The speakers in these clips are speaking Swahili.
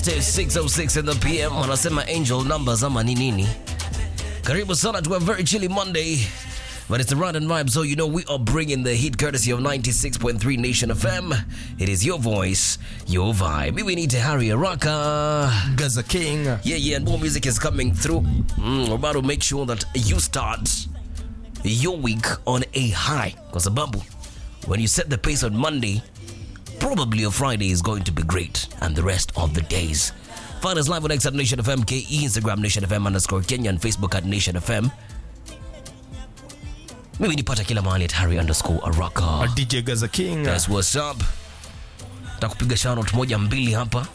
Wednesday 606 in the PM wanasema angel numbers ama ni nini? Karibu sana to a very chilly Monday. But it's the run and vibe, so you know we are bringing the heat courtesy of 96.3 Nation FM. It is your voice, your vibe. We need to hurry Araka. Gaza King. Yeah, yeah, and more music is coming through. Mm, we're about to make sure that you start your week on a high. Because Babu, when you set the pace on Monday, probably your Friday is going to be great, and the rest of the days. Find us live on X at Nation FM, KE, Instagram Nation FM underscore Kenya, and Facebook at Nation FM. Mimi nipata kila mahali at Harry underscore Araka. DJ Gaza King. That's what's up. Takupiga shoutout moja mbili hapa.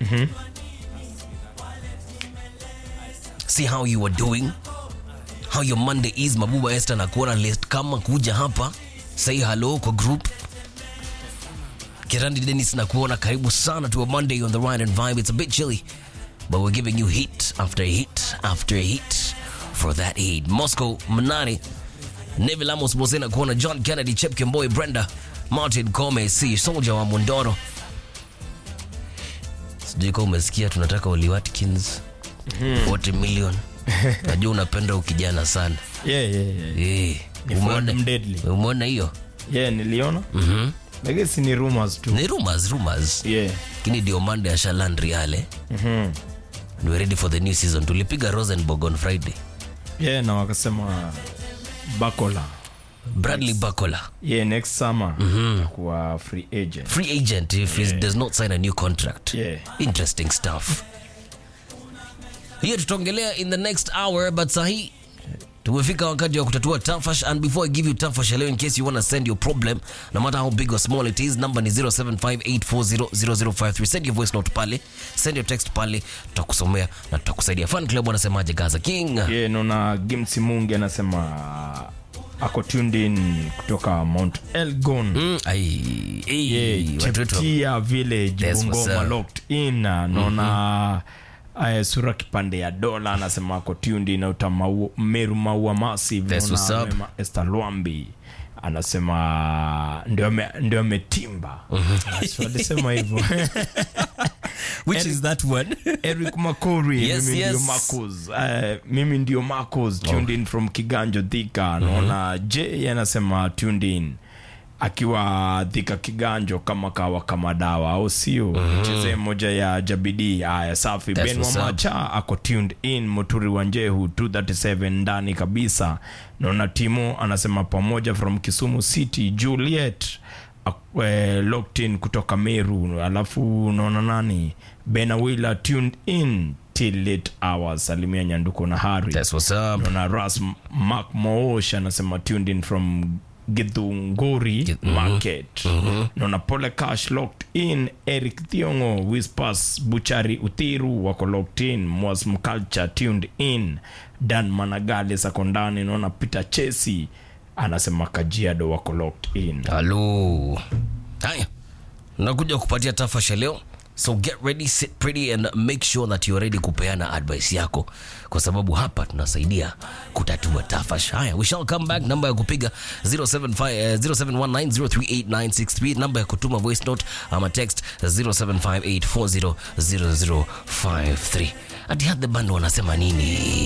See how you are doing. How your Monday is. Mabuba Esther na kuona list kama kuja hapa. Say hello kwa group. Kirandi Dennis na kuona karibu sana to a Monday on the ride and vibe. It's a bit chilly, but we're giving you hit after hit after hit for that heat. Moscow Manani Neville Amos Bosena kuona John Kennedy, Chep Kimboy, Brenda, Martin Kome, C Soldier wa Mondoro. Sijui kama umesikia tunataka Oli Watkins 40 million. Najua unapenda ukijana sana. Yeah, yeah, yeah. Eh, Ni umeona Ford Deadly. umeona hiyo? Yeah, niliona. Mhm. Lakini si ni rumors tu. Ni rumors, rumors. Yeah. Lakini ndio Monday ashaland Real. eh? Mhm. And we're ready for the new season. Tulipiga Rosenborg on Friday. Yeah, na wakasema Bakola. Bradley Bacola, Yeah, next summer kuwa free agent. free agent if he does not sign a new contract. Yeah. Interesting stuff. Hiyo tutaongelea in the next hour, but sahi tumefika wakati wa kutatua tafash and before I give you tafash leo in case you want to send your problem no matter how big or small it is number ni 0758400053 send your voice note pale send your text pale tutakusomea na tutakusaidia fan club wanasemaje Gaza King Yeah, naona Gimsi Mungi anasema ako tuned in kutoka Mount Elgon. mm, ai, ai, Yeah, watu wetu wa- Cheptia Village That's what's Bungoma up. locked in naona uh, sura kipande ya dola anasema ako tuned in auta mau, Meru Maua Massive That's naona what's up. Wema Esther Lwambi anasema ndio ame- ndio ametimba So alisema hivyo which is that one Eric Makori Yes, mimi yes. ndio Marcos uh, mimi ndio Marcos tuned in from Kiganjo Thika naona J anasema tuned in akiwa Thika Kiganjo kama kawa kama dawa au sio cheze moja ya Jabidi haya safi That's Ben what's up. Wamacha ako tuned in Muturi wa Njehu 237 ndani kabisa naona Timo anasema pamoja from Kisumu City Juliet ak- eh, locked in kutoka Meru alafu unaona nani Benawila tuned in till late hours salimia Nyanduko na Hari that's what's up naona Ras Mark Moosh anasema tuned in from Githunguri Gi- mhm. market naona Pole Cash locked in Eric Thiongo Whispers Buchari Uthiru wako locked in Mwas Mculture tuned in Dan Managali Sakondani naona Peter Chesi anasema Kajiado wako locked in halo haya nakuja kupatia tafasha leo so get ready sit pretty and make sure that you're ready kupeana advice yako kwa sababu hapa tunasaidia kutatua tafash haya we shall come back namba ya kupiga 075, eh, 0719038963 namba ya kutuma voice note ama text 0758400053 ati had the band wanasema nini